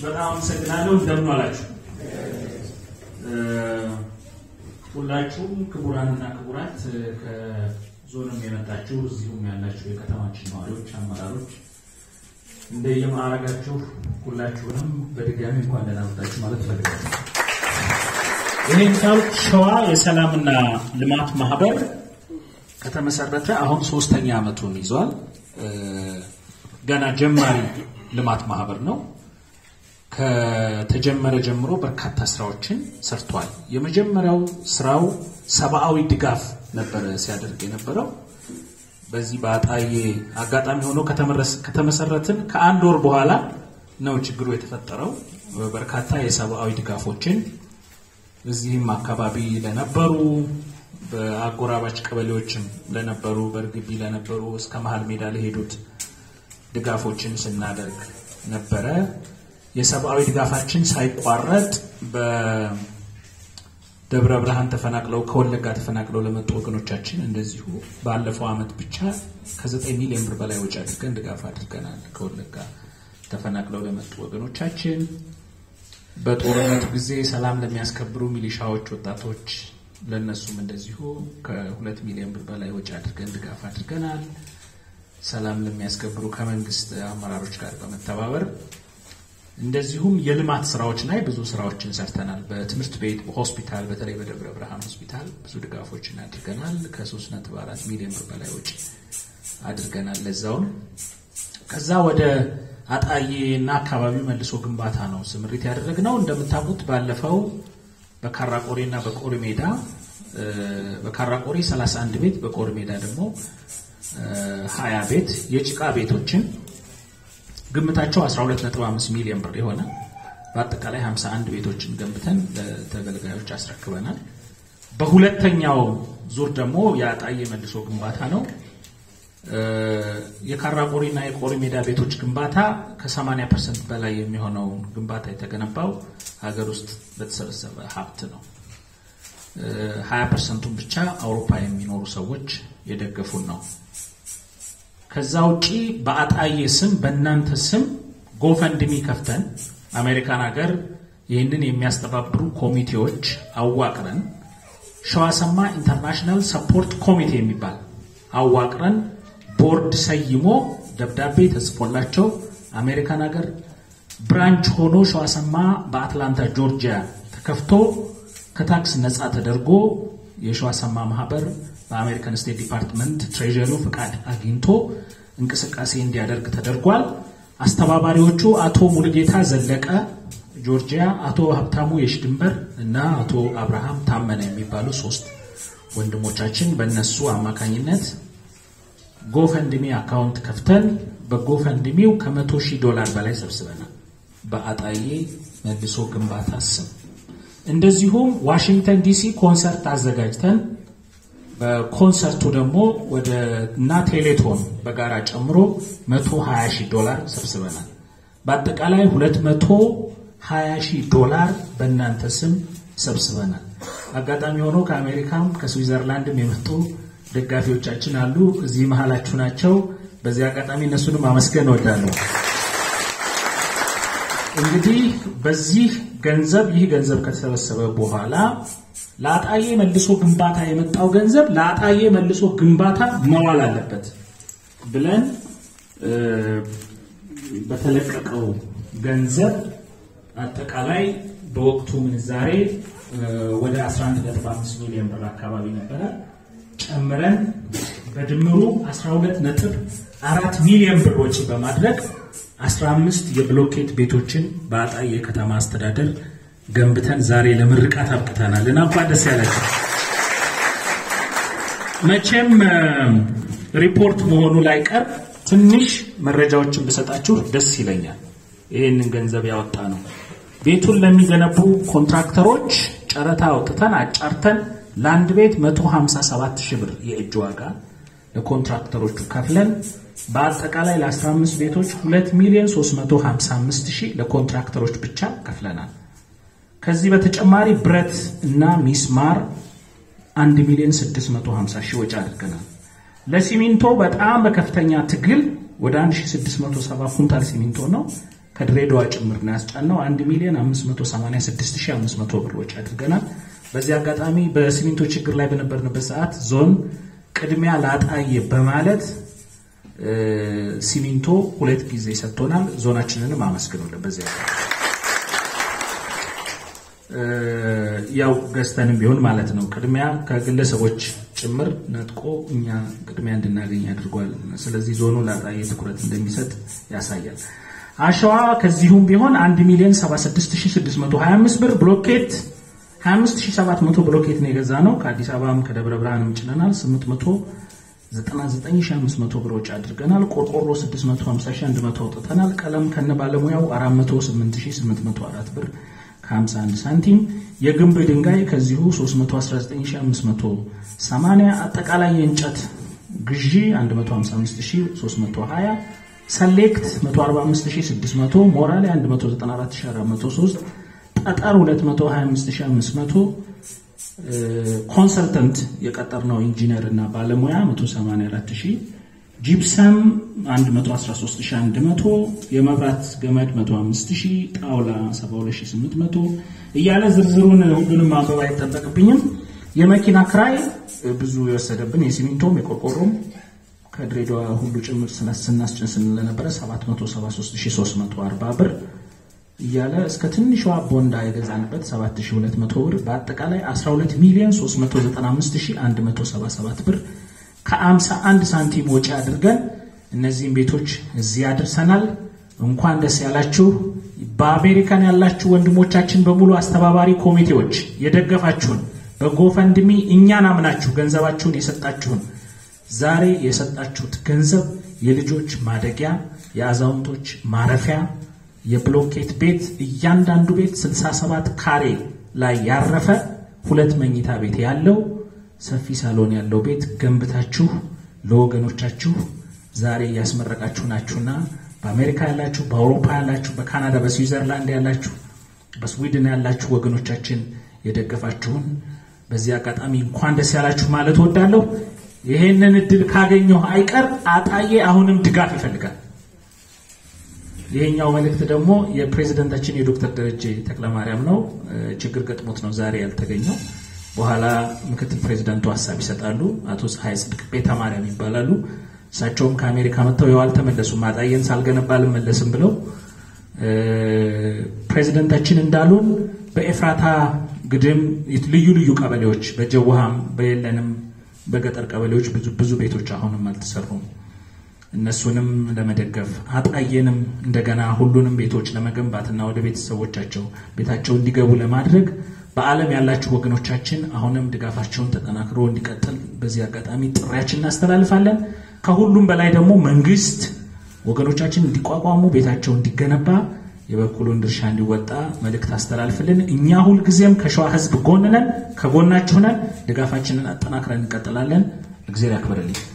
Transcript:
በጣም አመሰግናለሁ። እንደምን ዋላችሁ? ሁላችሁም ክቡራንና ክቡራት ከዞንም የመጣችሁ እዚሁም ያላችሁ የከተማችን ነዋሪዎች፣ አመራሮች እንደየማዕረጋችሁ ሁላችሁንም በድጋሚ እንኳን ደህና መጣችሁ ማለት እፈልጋለሁ። ይህን ካልኩ ሸዋ የሰላምና ልማት ማህበር ከተመሰረተ አሁን ሶስተኛ ዓመቱን ይዟል። ገና ጀማሪ ልማት ማህበር ነው። ከተጀመረ ጀምሮ በርካታ ስራዎችን ሰርቷል። የመጀመሪያው ስራው ሰብአዊ ድጋፍ ነበረ ሲያደርግ የነበረው። በዚህ በአጣዬ አጋጣሚ ሆኖ ከተመሰረትን ከአንድ ወር በኋላ ነው ችግሩ የተፈጠረው። በርካታ የሰብአዊ ድጋፎችን እዚህም አካባቢ ለነበሩ በአጎራባች ቀበሌዎችም ለነበሩ በእርግቢ ለነበሩ እስከ መሀል ሜዳ ለሄዱት ድጋፎችን ስናደርግ ነበረ። የሰብአዊ ድጋፋችን ሳይቋረጥ በደብረ ብርሃን ተፈናቅለው ከወለጋ ተፈናቅለው ለመጡ ወገኖቻችን እንደዚሁ ባለፈው ዓመት ብቻ ከዘጠኝ ሚሊዮን ብር በላይ ወጪ አድርገን ድጋፍ አድርገናል። ከወለጋ ተፈናቅለው ለመጡ ወገኖቻችን በጦርነቱ ጊዜ ሰላም ለሚያስከብሩ ሚሊሻዎች፣ ወጣቶች ለእነሱም እንደዚሁ ከሁለት ሚሊዮን ብር በላይ ወጪ አድርገን ድጋፍ አድርገናል። ሰላም ለሚያስከብሩ ከመንግስት አመራሮች ጋር በመተባበር እንደዚሁም የልማት ስራዎች ላይ ብዙ ስራዎችን ሰርተናል። በትምህርት ቤት፣ በሆስፒታል በተለይ በደብረ ብርሃን ሆስፒታል ብዙ ድጋፎችን አድርገናል። ከሶስት ነጥብ አራት ሚሊዮን ብር በላይ ወጪ አድርገናል። ለዛውን ከዛ ወደ አጣዬ እና አካባቢ መልሶ ግንባታ ነው ስምሪት ያደረግነው። እንደምታውቁት ባለፈው በካራቆሬ እና በቆሪ ሜዳ በካራቆሬ 31 ቤት በቆሪ ሜዳ ደግሞ ሀያ ቤት የጭቃ ቤቶችን ግምታቸው 12.5 ሚሊዮን ብር የሆነ በአጠቃላይ 51 ቤቶችን ገንብተን ለተገልጋዮች አስረክበናል። በሁለተኛው ዙር ደግሞ የአጣዬ መልሶ ግንባታ ነው። የካራቆሪ እና የቆሪ ሜዳ ቤቶች ግንባታ ከ80 ፐርሰንት በላይ የሚሆነው ግንባታ የተገነባው ሀገር ውስጥ በተሰበሰበ ሀብት ነው። 20 ፐርሰንቱን ብቻ አውሮፓ የሚኖሩ ሰዎች የደገፉን ነው። ከዛ ውጪ በአጣዬ ስም በእናንተ ስም ጎፈንድሚ ከፍተን አሜሪካን ሀገር ይህንን የሚያስተባብሩ ኮሚቴዎች አዋቅረን ሸዋሰማ ኢንተርናሽናል ሰፖርት ኮሚቴ የሚባል አዋቅረን ቦርድ ሰይሞ ደብዳቤ ተጽፎላቸው አሜሪካን ሀገር ብራንች ሆኖ ሸዋሰማ በአትላንታ ጆርጂያ ተከፍቶ ከታክስ ነፃ ተደርጎ የሸዋሰማ ማህበር በአሜሪካን ስቴት ዲፓርትመንት ትሬዠሪው ፍቃድ አግኝቶ እንቅስቃሴ እንዲያደርግ ተደርጓል። አስተባባሪዎቹ አቶ ሙሉጌታ ዘለቀ ጆርጂያ፣ አቶ ሀብታሙ የሽድንበር እና አቶ አብርሃም ታመነ የሚባሉ ሶስት ወንድሞቻችን በእነሱ አማካኝነት ጎፈንድሚ አካውንት ከፍተን በጎፈንድሚው ከመቶ ሺህ ዶላር በላይ ሰብስበናል። በአጣዬ መልሶ ግንባታ ስም እንደዚሁም ዋሽንግተን ዲሲ ኮንሰርት አዘጋጅተን በኮንሰርቱ ደግሞ ወደ እና ቴሌቶን በጋራ ጨምሮ 120 ሺህ ዶላር ሰብስበናል። በአጠቃላይ 220 ሺህ ዶላር በእናንተ ስም ሰብስበናል። አጋጣሚ ሆኖ ከአሜሪካም ከስዊዘርላንድም የመጡ ደጋፊዎቻችን አሉ። እዚህ መሀላችሁ ናቸው። በዚህ አጋጣሚ እነሱንም አመስገን እወዳለሁ። እንግዲህ በዚህ ገንዘብ ይህ ገንዘብ ከተሰበሰበ በኋላ ለአጣዬ መልሶ ግንባታ የመጣው ገንዘብ ለአጣዬ መልሶ ግንባታ መዋል አለበት ብለን በተለቀቀው ገንዘብ አጠቃላይ በወቅቱ ምንዛሬ ወደ 11.5 ሚሊዮን ብር አካባቢ ነበረ። ጨምረን በድምሩ 12.4 ሚሊዮን ብር ወጪ በማድረግ 15 የብሎኬት ቤቶችን በአጣዬ ከተማ አስተዳደር ገንብተን ዛሬ ለምርቃት አብቅተናል እና እንኳን ደስ ያላችሁ። መቼም ሪፖርት መሆኑ ላይ ቀር ትንሽ መረጃዎችን ብሰጣችሁ ደስ ይለኛል። ይህንን ገንዘብ ያወጣ ነው ቤቱን ለሚገነቡ ኮንትራክተሮች ጨረታ አውጥተን አጫርተን ለአንድ ቤት 157 ሺህ ብር የእጅ ዋጋ ለኮንትራክተሮቹ ከፍለን በአጠቃላይ ለ15 ቤቶች 2 ሚሊዮን 355 ሺህ ለኮንትራክተሮች ብቻ ከፍለናል። ከዚህ በተጨማሪ ብረት እና ሚስማር 1 ሚሊዮን 650 ሺህ ወጪ አድርገናል። ለሲሚንቶ በጣም በከፍተኛ ትግል ወደ 1670 ኩንታል ሲሚንቶ ነው ከድሬዳዋ ጭምር ነው ያስጫነው። 1 ሚሊዮን 586500 ብር ወጪ አድርገናል። በዚህ አጋጣሚ በሲሚንቶ ችግር ላይ በነበርንበት ሰዓት ዞን ቅድሚያ ላጣዬ በማለት ሲሚንቶ ሁለት ጊዜ ሰጥቶናል። ዞናችንንም አመስግኑልን። በዚህ ያው ገዝተንም ቢሆን ማለት ነው ቅድሚያ ከግለሰቦች ጭምር ነጥቆ እኛ ቅድሚያ እንድናገኝ አድርጓል። ስለዚህ ዞኑ ላጣዬ ትኩረት እንደሚሰጥ ያሳያል። አሸዋ ከዚሁም ቢሆን 1 ሚሊዮን 76625 ብር ብሎኬት 25700 ብሎኬት ነው የገዛ ነው። ከአዲስ አበባም ከደብረ ብርሃንም ጭነናል። 899500 ብር ወጪ አድርገናል። ቆርቆሮ 650100 አውጥተናል። ቀለም ከነ ባለሙያው 408804 ብር ከ51 ሳንቲም። የግንብ ድንጋይ ከዚሁ 319580። አጠቃላይ የእንጨት ግዢ 155320 ሰሌክት 145600 ሞራሌ 194403 ጠጠር 225500 ኮንሰልተንት የቀጠርነው ኢንጂነር እና ባለሙያ 184000 ጂፕሰም 113100 የመብራት ገመድ 105000 ጣውላ 72800 እያለ ዝርዝሩን ሁሉንም ማንበብ አይጠበቅብኝም። የመኪና ክራይ ብዙ የወሰደብን የሲሚንቶም የቆርቆሮም ከድሬዳዋ ሁሉ ጭምር ስናስጭን ስለነበረ 773340 ብር እያለ እስከ ትንሿ ቦንዳ የገዛንበት 7200 ብር በአጠቃላይ 12 ሚሊዮን 395177 ብር ከ51 ሳንቲም ወጪ አድርገን እነዚህም ቤቶች እዚህ አድርሰናል። እንኳን ደስ ያላችሁ። በአሜሪካን ያላችሁ ወንድሞቻችን በሙሉ አስተባባሪ ኮሚቴዎች የደገፋችሁን በጎፈንድሚ እኛን አምናችሁ ገንዘባችሁን የሰጣችሁን ዛሬ የሰጣችሁት ገንዘብ የልጆች ማደጊያ፣ የአዛውንቶች ማረፊያ፣ የብሎኬት ቤት እያንዳንዱ ቤት 67 ካሬ ላይ ያረፈ ሁለት መኝታ ቤት ያለው ሰፊ ሳሎን ያለው ቤት ገንብታችሁ ለወገኖቻችሁ ዛሬ እያስመረቃችሁ ናችሁና በአሜሪካ ያላችሁ፣ በአውሮፓ ያላችሁ፣ በካናዳ፣ በስዊዘርላንድ ያላችሁ፣ በስዊድን ያላችሁ ወገኖቻችን የደገፋችሁን በዚህ አጋጣሚ እንኳን ደስ ያላችሁ ማለት ወዳለሁ። ይሄንን እድል ካገኘሁ አይቀር አጣዬ አሁንም ድጋፍ ይፈልጋል። ይሄኛው መልእክት ደግሞ የፕሬዝደንታችን የዶክተር ደረጀ ተክለማርያም ነው። ችግር ገጥሞት ነው ዛሬ ያልተገኘው። በኋላ ምክትል ፕሬዝደንቱ ሀሳብ ይሰጣሉ። አቶ ፀሐይ ጽድቅ ቤተ ማርያም ይባላሉ። እሳቸውም ከአሜሪካ መጥተው ያው አልተመለሱም። አጣዬን ሳልገነባ አልመለስም ብለው ፕሬዝደንታችን እንዳሉን በኤፍራታ ግድም ልዩ ልዩ ቀበሌዎች በጀውሃም በየለንም በገጠር ቀበሌዎች ብዙ ብዙ ቤቶች አሁንም አልተሰሩም። እነሱንም ለመደገፍ አጣዬንም እንደገና ሁሉንም ቤቶች ለመገንባትና ወደ ቤተሰቦቻቸው ቤታቸው እንዲገቡ ለማድረግ በዓለም ያላችሁ ወገኖቻችን አሁንም ድጋፋቸውን ተጠናክሮ እንዲቀጥል በዚህ አጋጣሚ ጥሪያችን እናስተላልፋለን። ከሁሉም በላይ ደግሞ መንግስት ወገኖቻችን እንዲቋቋሙ ቤታቸው እንዲገነባ የበኩሉን ድርሻ እንዲወጣ መልእክት አስተላልፍልን። እኛ ሁልጊዜም ከሸዋ ሕዝብ ጎን ነን፣ ከጎናችሁ ነን። ድጋፋችንን አጠናክረን እንቀጥላለን። እግዜር ያክብርልኝ።